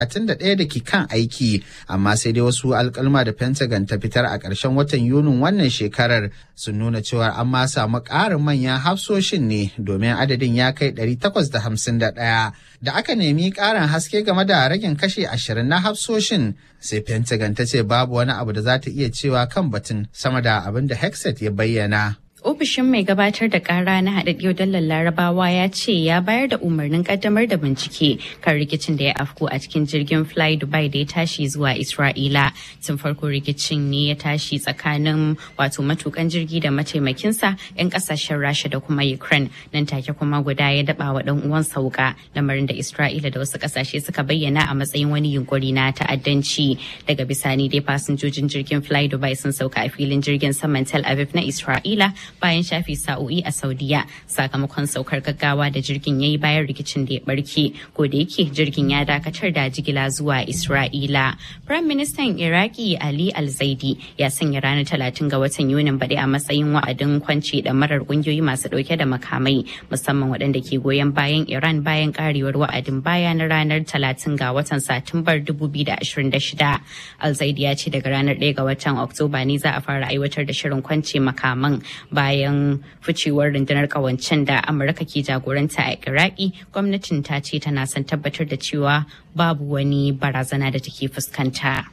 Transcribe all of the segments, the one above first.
31 da ke kan aiki amma sai dai wasu alkalma da pentagon ta fitar a ƙarshen watan yunin wannan shekarar sun nuna cewa an ma samu ƙarin manyan hafsoshin ne domin adadin ya kai 851 da aka nemi ƙarin haske game da ragin kashe 20 na hafsoshin sai pentagon ta ce babu wani abu da za ta iya cewa kan batun sama da abin da hexet ya bayyana Ofishin mai gabatar da kara na haɗaɗɗiyar dalar larabawa ya ce ya bayar da umarnin kaddamar da bincike kan rikicin da ya afku a cikin jirgin fly dubai da ya tashi zuwa isra'ila tun farko rikicin ne ya tashi tsakanin wato matukan jirgi da mataimakinsa 'yan kasashen rasha da kuma ukraine nan take kuma guda ya daba wa dan uwan sauka lamarin da isra'ila da wasu kasashe suka bayyana a matsayin wani yunkuri na ta'addanci daga bisani dai fasinjojin jirgin fly dubai sun sauka a filin jirgin saman tel aviv na isra'ila bayan shafi sa'o'i a saudiya sakamakon saukar gaggawa da jirgin ya yi bayan rikicin da ya barke ko da yake jirgin ya dakatar da jigila zuwa isra'ila prime minister iraki ali al-zaidi ya sanya ranar talatin ga watan yunin baɗi a matsayin wa'adin kwance da marar ƙungiyoyi masu ɗauke da makamai musamman waɗanda ke goyon bayan iran bayan karewar wa'adin baya na ranar talatin ga watan satumbar 2026 al-zaidi ya ce daga ranar 1 ga watan oktoba ne za a fara aiwatar da shirin kwance makaman bayan ficewar rundunar kawancen da amurka ke jagoranta a iraki gwamnatin ta ce tana son tabbatar da cewa babu wani barazana da take fuskanta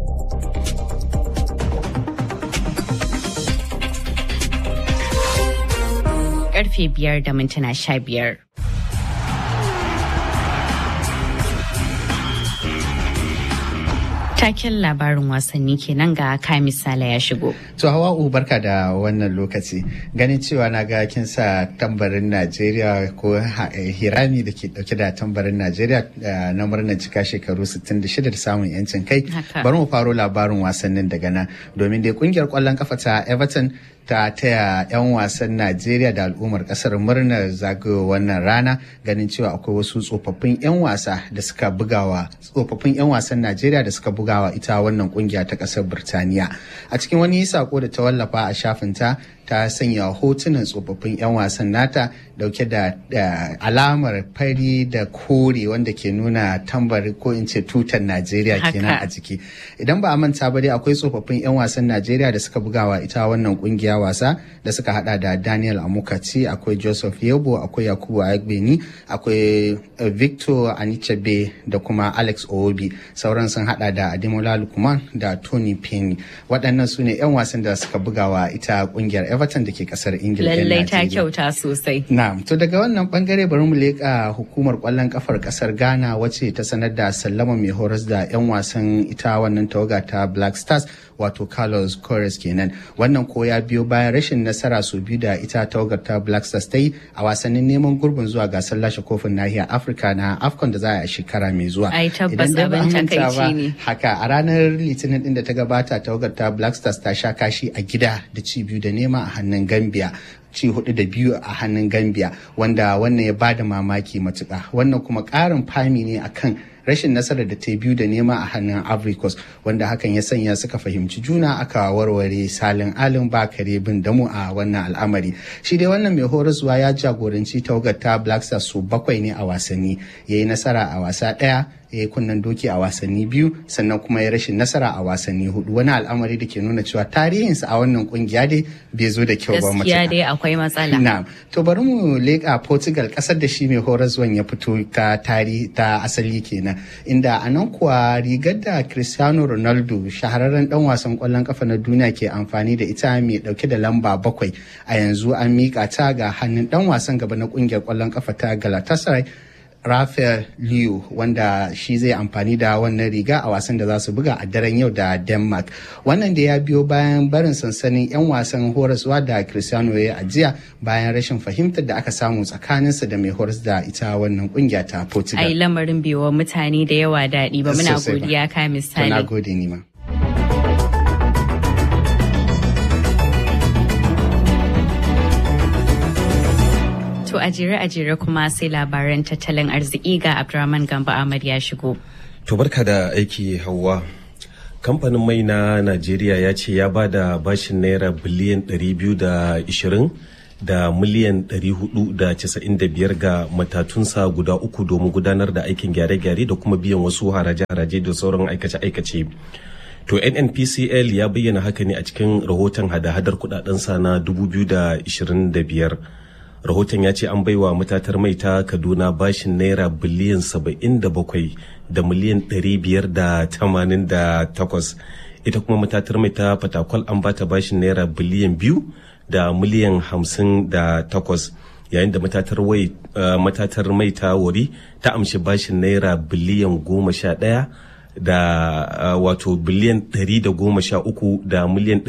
karfe biyar da mintuna sha biyar Taken labarin wasanni kenan ga ka misala ya shigo. To Hawa'u barka da wannan lokaci. Ganin cewa na ga kin sa tambarin Najeriya ko hirami da ke dauke da tambarin Najeriya na murnar cika shekaru 66 da samun yancin kai. Bari mu faro labarin wasannin daga nan domin dai kungiyar kwallon kafa ta Everton ta taya 'yan wasan Najeriya da al'ummar kasar murnar zagayo wannan rana ganin cewa akwai wasu tsofaffin 'yan wasa da suka bugawa tsofaffin 'yan wasan Najeriya da suka bugawa ita wannan kungiya ta kasar Birtaniya. A cikin wani sako da ta wallafa a shafinta ta sanya hotunan tsofaffin 'yan wasan nata dauke da alamar fari da kore wanda ke nuna tambari ko in ce tutar Najeriya kenan a jiki. Idan ba a manta ba dai akwai tsofaffin 'yan wasan Najeriya da suka bugawa ita wannan kungiya wasa da suka hada da Daniel Amukaci, akwai Joseph Yebo, akwai Yakubu Agbeni, akwai Victor Anichebe da kuma Alex Obi. Sauran sun hada da Ademola Lukman da Tony Penny. Waɗannan su ne 'yan wasan da suka bugawa ita kungiyar Everton da ke kasar Ingila. Lallai ta kyauta sosai. Na'am, to daga wannan bangare bari mu leƙa hukumar ƙwallon kafar kasar Ghana wacce ta sanar da sallama mai horas da 'yan wasan ita wannan tawaga ta Black Stars wato Carlos Corres kenan. Wannan ko ya biyo bayan rashin nasara su biyu da ita tawagar ta Black Stars ta yi a wasannin neman gurbin zuwa gasar lashe kofin nahiyar Afirka na AFCON da za a shekara mai zuwa. Ai tabbas abin takaici ne. Haka a ranar Litinin din da ta gabata tawagar ta Black Stars ta sha kashi a gida da ci biyu da nema a hannun Gambia. ci hudu da biyu a hannun Gambia wanda wannan ya bada mamaki matuka wannan kuma karin fami ne akan rashin nasarar da ta biyu da nema a hannun Africos wanda hakan ya sanya suka fahimci juna aka warware salin alin bakare bin damu a wannan al'amari shi dai wannan mai horaswa ya jagoranci tawagar ta Black Stars su bakwai ne a wasanni ya yi nasara a wasa ɗaya ya yi kunnen doki a wasanni biyu sannan kuma ya rashin nasara a wasanni hudu wani al'amari da ke nuna cewa tarihinsa a wannan kungiya dai bai zo da kyau ba gaskiya dai akwai matsala na'am to bari mu leƙa Portugal kasar da shi mai horaswan ya fito ta tarihi ta asali kenan inda a nan kuwa rigar da Cristiano Ronaldo shahararren dan wasan kwallon kafa na duniya ke amfani da ita mai dauke da lamba bakwai a yanzu an mika ta ga hannun dan wasan gaba na kungiyar kwallon kafa ta Galatasaray Rafael Liu wanda shi zai amfani da wannan riga a wasan da za su buga a daren yau da Denmark. Wannan da ya biyo bayan barin sansanin 'yan wasan horaswa da Cristiano ya ajiya bayan rashin fahimtar da aka samu tsakaninsa da mai horas da ita wannan kungiya ta Portugal. Ai lamarin biyo mutane da yawa daɗi ba muna godiya ka misali. Na gode ni ma. To a jere a jere kuma sai labaran tattalin arziki ga Abdurrahman Gamba Ahmad ya shigo. To barka da aiki Hauwa. Kamfanin mai na Najeriya ya ce ya ba da bashin naira biliyan 220 da miliyan 495 ga matatunsa guda uku domin gudanar da aikin gyare-gyare da kuma biyan wasu haraje-haraje da sauran aikace-aikace. To NNPCL ya bayyana haka ne a cikin rahoton hada-hadar kudadensa na 2025. Rahoton ya ce an baiwa matatar mai ta Kaduna bashin naira biliyan 77 da miliyan 588. Ita kuma matatar mai ta Fatakwal an bata bashin naira biliyan biyu da miliyan 58. yayin da matatar mai ta wari ta amshi bashin naira biliyan goma sha ɗaya da uh, wato biliyan 113 da miliyan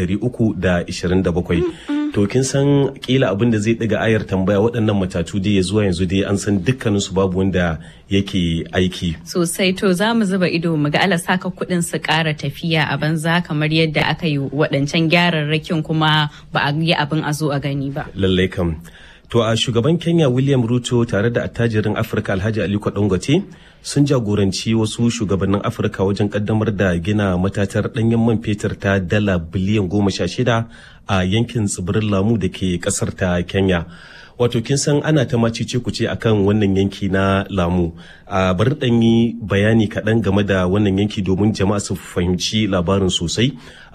327 to kin san kila abin da zai daga ayar tambaya waɗannan matatu dai ya zuwa yanzu dai an san dukkanin su babu wanda yake aiki sosai to za mu zuba ido mu ga Allah saka kuɗin su ƙara tafiya a banza kamar yadda aka yi waɗancan gyararrakin kuma ba a yi abin a zo a gani ba lallai kam To a shugaban Kenya William Ruto tare da attajirin Afirka Alhaji Aliko Dangote sun jagoranci wasu shugabannin Afirka wajen kaddamar da gina matatar ɗanyen man fetur ta dala biliyan goma sha shida a yankin tsibirin Lamu da ke ƙasar ta Kenya. Wato kin san ana ta macice ku ce akan wannan yanki na Lamu. A bari ɗan yi bayani kaɗan game da wannan yanki domin jama'a su fahimci labarin sosai.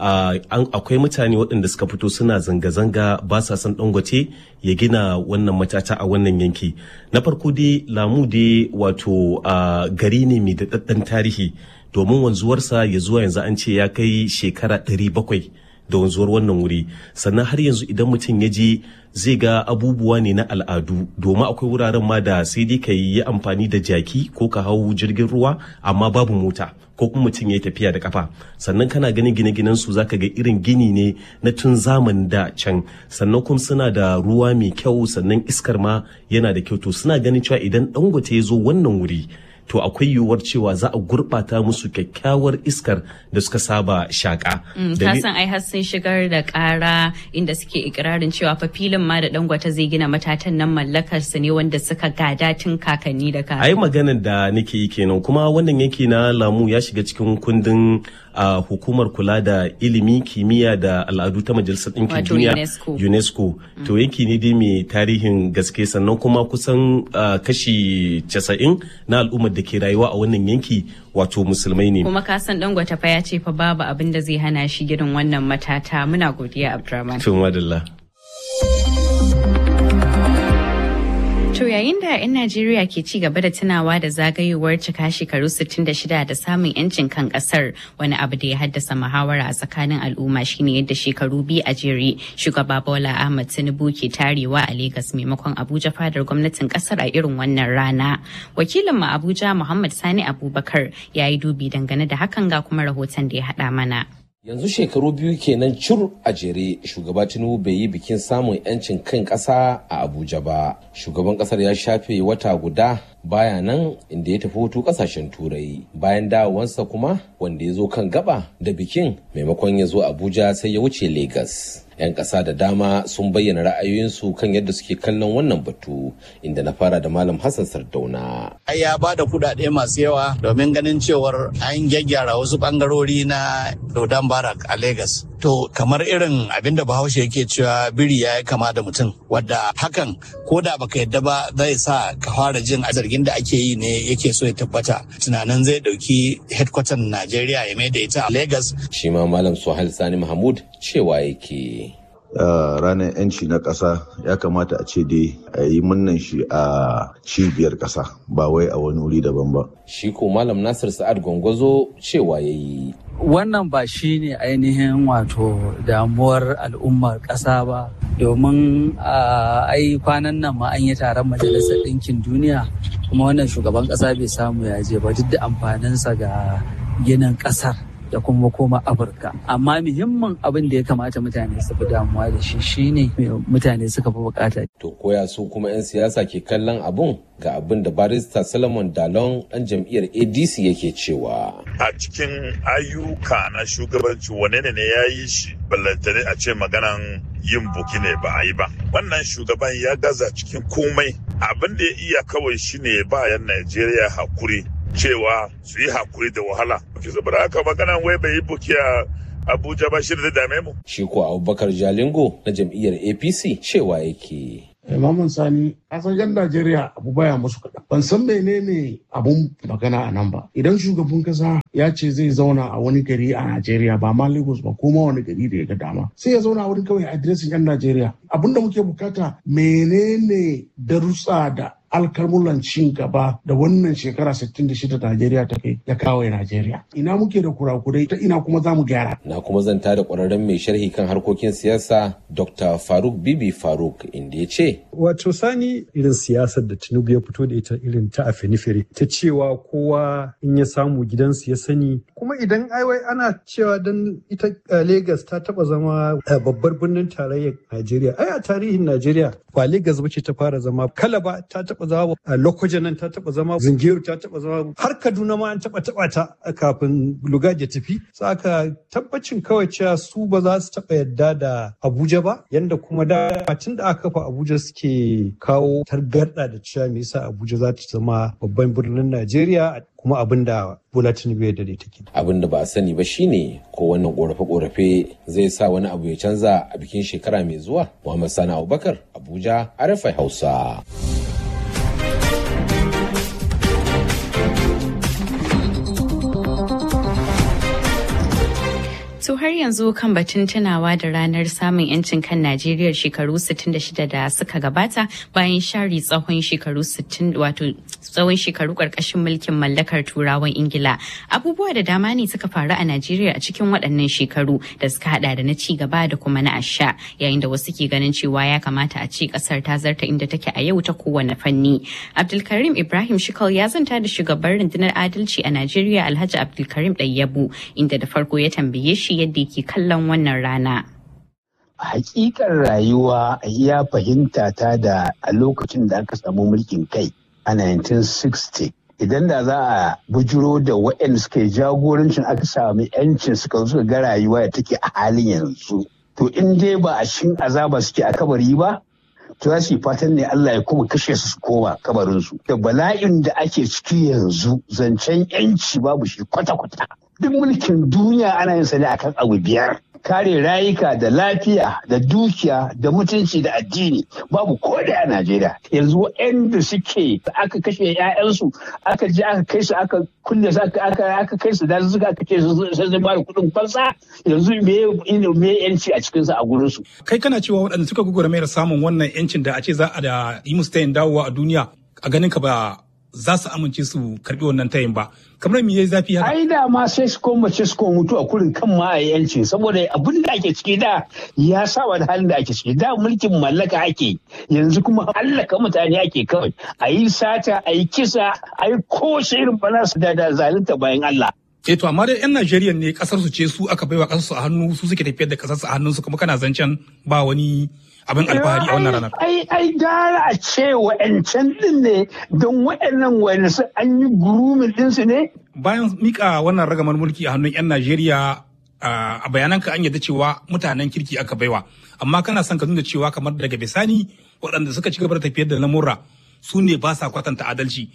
Akwai mutane waɗanda suka fito suna zanga-zanga ba sa son Dangote ya gina wannan matata a wannan yanki. Na farko dai Lamu dai wato gari ne mai daɗaɗɗen tarihi domin wanzuwarsa ya zuwa yanzu an ce ya kai shekara ɗari bakwai. da wanzuwar wannan wuri sannan har yanzu idan mutum ya je zai ga abubuwa ne na al'adu domin akwai wuraren ma da sai dai ka yi amfani da jaki ko ka hau jirgin ruwa amma babu mota ko kuma mutum ya yi tafiya da kafa sannan kana ganin gine-ginen su zaka ga irin gini ne na tun zamanin da can sannan kuma suna da ruwa mai kyau sannan iskar ma yana da kyau to suna ganin cewa idan dangote ya zo wannan wuri to akwai yiwuwar cewa za a gurɓata musu kyakkyawar iskar da suka saba shaƙa. ka san ai har sun shigar da ƙara inda suke ikirarin cewa fa filin ma da dangwata zai gina matatan nan mallakar su ne wanda suka gada tun kakanni da kakanni. ai maganar da nake yi kenan kuma wannan yanki na lamu ya shiga cikin kundin a hukumar kula da ilimi kimiyya da al'adu ta majalisar ɗinkin duniya unesco to yanki ne dai mai tarihin gaske sannan kuma kusan kashi casa'in na al'ummar da ke rayuwa a wannan yanki wato musulmai ne kuma ka san dangwata fa ya ce fa babu abin da zai hana shi gidan wannan matata muna godiya abdurrahman tun madalla To yayin da 'yan Najeriya ke ci gaba da tunawa da zagayowar cika shekaru 66 da samun 'yancin kan kasar wani abu da ya haddasa muhawara a tsakanin al'umma shine yadda shekaru biyu a jere shugaba Bola Ahmad Tinubu ke tarewa a Legas maimakon Abuja fadar gwamnatin kasar a irin wannan rana. Wakilin mu Abuja Muhammad Sani Abubakar ya yi dubi dangane da hakan ga kuma rahoton da ya haɗa mana. yanzu shekaru biyu kenan cur a jere shugaba tinubu bai yi bikin samun 'yancin kan ƙasa a abuja ba shugaban ƙasar ya shafe wata guda baya nan inda ya tafi hutu ƙasashen turai bayan dawowansa kuma wanda ya zo kan gaba da bikin maimakon ya zo abuja sai ya wuce Legas. 'yan ƙasa da dama sun bayyana ra'ayoyinsu kan yadda suke kallon wannan batu inda na fara da malam hassan sardauna ai ya ba da kudade masu yawa domin ganin cewar an gyaggyara wasu bangarori na dodon barak a Legas. to kamar irin abin da bahaushe yake cewa biri ya kama da mutum wadda hakan ko da baka yadda ba zai sa ka fara jin zargin da ake yi ne yake so ya tabbata tunanin zai dauki headquarter najeriya ya mai da ita a Legas. shi ma malam suhail sani mahmud cewa yake Uh, ranar 'yanci na ƙasa ya kamata a ce dai a yi munnan shi a cibiyar ƙasa ba wai a wani wuri daban ba. Shi ko Malam Nasir Sa'ad Gwangwazo cewa ya yi. Wannan ba shi ne ainihin wato damuwar al'ummar ƙasa ba domin ai kwanan nan ma an yi taron majalisar ɗinkin duniya kuma wannan shugaban ƙasa bai samu ya je ba duk da amfaninsa ga ginin ƙasar. da kuma koma Afirka. Amma muhimmin abin da ya kamata mutane su fi damuwa da shi shine mutane suka fi bukata. To koya su kuma 'yan siyasa ke kallon abun ga abin da barista Solomon Dalon ɗan jam'iyyar ADC yake cewa. A cikin ayyuka na shugabanci wane ne ya yi shi ballantane a ce maganan yin buki ne ba a yi ba. Wannan shugaban ya gaza cikin komai abin da ya iya kawai shine ba 'yan Najeriya hakuri cewa su yi hakuri da wahala. Ki saboda haka maganan wai bai yi buki a Abuja ba shi da dame mu. Shi ko Abubakar Jalingo na jam'iyyar APC cewa yake. Maman Sani, a san yan Najeriya abu baya musu kaɗan. Ban san menene abun magana a nan ba. Idan shugaban kasa ya ce zai zauna a wani gari a Najeriya ba ma Lagos ba ko ma wani gari da ya ga dama. Sai ya zauna a wurin kawai adiresin yan Najeriya. Abun da muke bukata menene darussa da alkalmulan cin gaba da wannan shekara 66 da Najeriya ta kai ya kawo Najeriya. Ina muke da kurakurai ta ina kuma za mu gyara. Na kuma zanta da ƙwararren mai sharhi kan harkokin siyasa Dr. Faruk Bibi Faruk inda ya ce. Wato sani irin siyasar da Tinubu ya fito da ita irin ta afenifere ta cewa kowa in ya samu gidansu ya sani kuma idan aiwai ana cewa dan ita Legas ta taba zama babbar birnin tarayyar Najeriya. Ai a tarihin Najeriya ba Legas ba ce ta fara zama Kalaba ta taba zama Lokoja nan ta taba zama Zingiru ta taba zama har Kaduna ma an taba taba ta kafin Lugard ya tafi. Saka tabbacin kawai cewa su ba za su taba yadda da Abuja ba yanda kuma da tun da aka kafa Abuja suke kawo targarda da cewa me yasa Abuja za ta zama babban birnin Najeriya kuma abin da Bola Tinubu ya dade take. Abin da ba a sani ba shine ko wannan korafe-korafe zai sa wani abu ya canza a bikin shekara mai zuwa. Muhammad Sani Abubakar, Abuja, Arafai Hausa. To har yanzu kan batun tunawa da ranar samun 'yancin kan Najeriya shekaru 66 da suka gabata bayan share tsawon shekaru 60 wato tsawon shekaru karkashin mulkin mallakar turawan Ingila. Abubuwa da dama ne suka faru a Najeriya a cikin waɗannan shekaru da suka hada da na ci gaba da kuma na asha yayin da wasu ke ganin cewa ya kamata a ce kasar ta zarta inda take a yau ta kowane fanni. Abdulkarim Ibrahim Shikal ya zanta da shugaban rundunar adalci a Najeriya Alhaji Abdulkarim Ɗayyabu inda da farko ya tambaye shi yadda ke kallon wannan rana. Hakikar rayuwa a iya fahimta ta da a lokacin da aka samu mulkin kai a 1960 idan da za a bujiro da waɗanda suka yi jagorancin aka sami 'yancin suka suka ga rayuwa da take a halin yanzu to in dai ba a shin azaba suke a kabari ba to za su yi fatan ne Allah ya kuma kashe su su koma kabarinsu da bala'in da ake ciki yanzu zancen 'yanci babu shi kwata-kwata duk mulkin duniya ana yin sa ne akan abu biyar kare rayuka da lafiya da dukiya da mutunci da addini babu ko da a Najeriya yanzu waɗanda suke aka kashe 'ya'yansu aka je aka kai su aka kulle su aka aka kai su da suka aka ce sai zai bada kuɗin fansa yanzu me me yanci a cikin su a gurin su kai kana cewa waɗanda suka gugura mai samun wannan yancin da a ce za a da yi musu tayin dawowa a duniya a ganin ka ba za su amince su karbi wannan tayin ba kamar me yayi zafi haka ai da ma sai su koma ce su koma mutu a kurin kan ma a yanci saboda abin da ake ciki da ya saba da halin da ake ciki da mulkin mallaka ake yanzu kuma hallaka mutane ake kawai a yi sata a yi kisa a yi kowace irin bana su da da zalunta bayan Allah Eh to amma dai 'yan Najeriya ne kasar su ce su aka baiwa kasar su a hannu su suke tafiyar da kasar su a hannun su kuma kana zancen ba wani abin alfahari a wannan ranar. Ai ai gara a ce wa'ancan din ne don wa'annan wani su an yi gurumin din su ne. Bayan mika wannan ragamar mulki a hannun 'yan Najeriya a bayananka an yadda cewa mutanen kirki aka baiwa amma kana son ka nuna cewa kamar daga bisani waɗanda suka ci gaba da tafiyar da lamurra su ne ba sa kwatanta adalci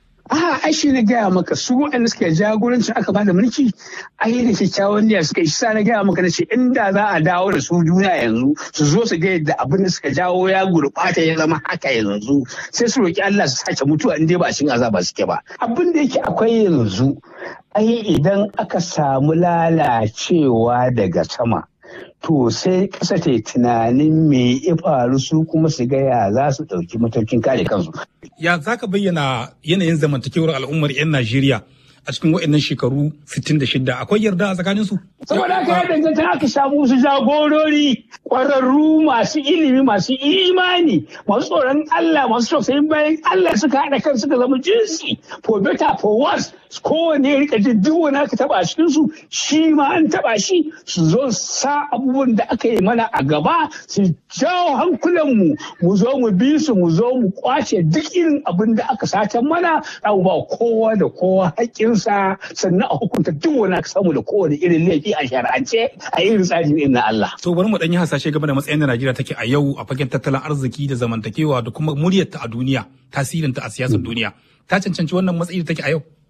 a ai shi na gaya maka su waɗanda suka jagorancin aka bada mulki ai da kyakkyawan niyya suka yi sa na gaya maka na ce inda za a dawo da su duniya yanzu su zo su ga yadda abin da suka jawo ya gurɓata ya zama haka yanzu sai su roki Allah su sake mutuwa in dai ba cikin azaba suke ba abin da yake akwai yanzu ai idan aka samu lalacewa daga sama to sai ƙasa ta yi tunanin me ya faru su kuma su gaya za su ɗauki matakin kare kansu. Ya za ka bayyana yanayin zamantakewar al'ummar 'yan Najeriya a cikin waɗannan shekaru 66 akwai yarda a tsakanin su? Saboda haka ya danganta aka samu su jagorori ƙwararru masu ilimi masu imani masu tsoron Allah masu tausayin bayan Allah suka haɗa kan suka zama jinsi for better for worse kowane ya rika jin duk wani aka taba a cikin su shi ma an taba shi su zo sa abubuwan da aka yi mana a gaba su jawo hankulan mu mu zo mu bi su mu zo mu kwace duk irin abin da aka satan mana abu ba kowa da kowa haƙƙinsa sannan a hukunta duk wani aka samu da kowane irin laifi a shari'ance a irin tsarin irin na Allah. To bari mu ɗan yi hasashe game da matsayin da Najeriya take a yau a fagen tattalin arziki da zamantakewa da kuma muryarta a duniya tasirinta a siyasar duniya. Ta cancanci wannan matsayi da take a yau.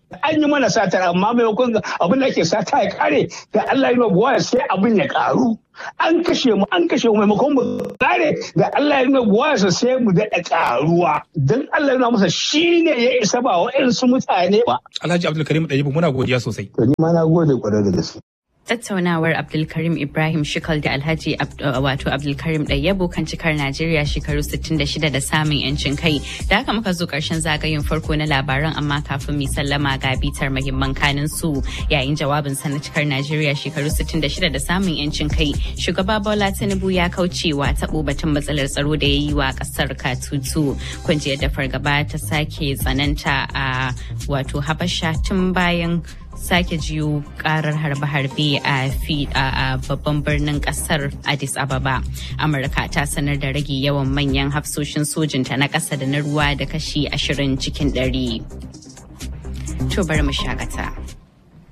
an yi mana satar amma maimakon abin da ke sata ya kare da Allah ya buwa sai abin ya karu an kashe mu an kashe mu maimakon mu kare da Allah ya buwa sai mu daɗa karuwa dan Allah ya masa shine ya isa ba wa'ansu mutane ba Alhaji Abdulkarim Dayibu muna godiya sosai to ni ma na gode kwarai da gaske tattaunawar abdulkarim ibrahim shikal da alhaji wato abdulkarim ɗayyabo kan cikar najeriya shekaru 66 da samun yancin kai da haka muka zo karshen zagayen farko na labaran amma kafin mu sallama ga bitar mahimman kanin su yayin jawabin sa na cikar najeriya shekaru 66 da samun yancin kai shugaba bola tinubu ya kaucewa taɓo batun matsalar tsaro da ya yi wa ƙasar katutu kungiyar da fargaba ta sake tsananta a wato habasha tun bayan sake jiyo karar harbe-harbe a babban birnin kasar addis ababa amurka ta sanar da rage yawan manyan hafsoshin sojinta na ƙasa da na ruwa da kashi ashirin cikin ɗari. to bari mu shakata.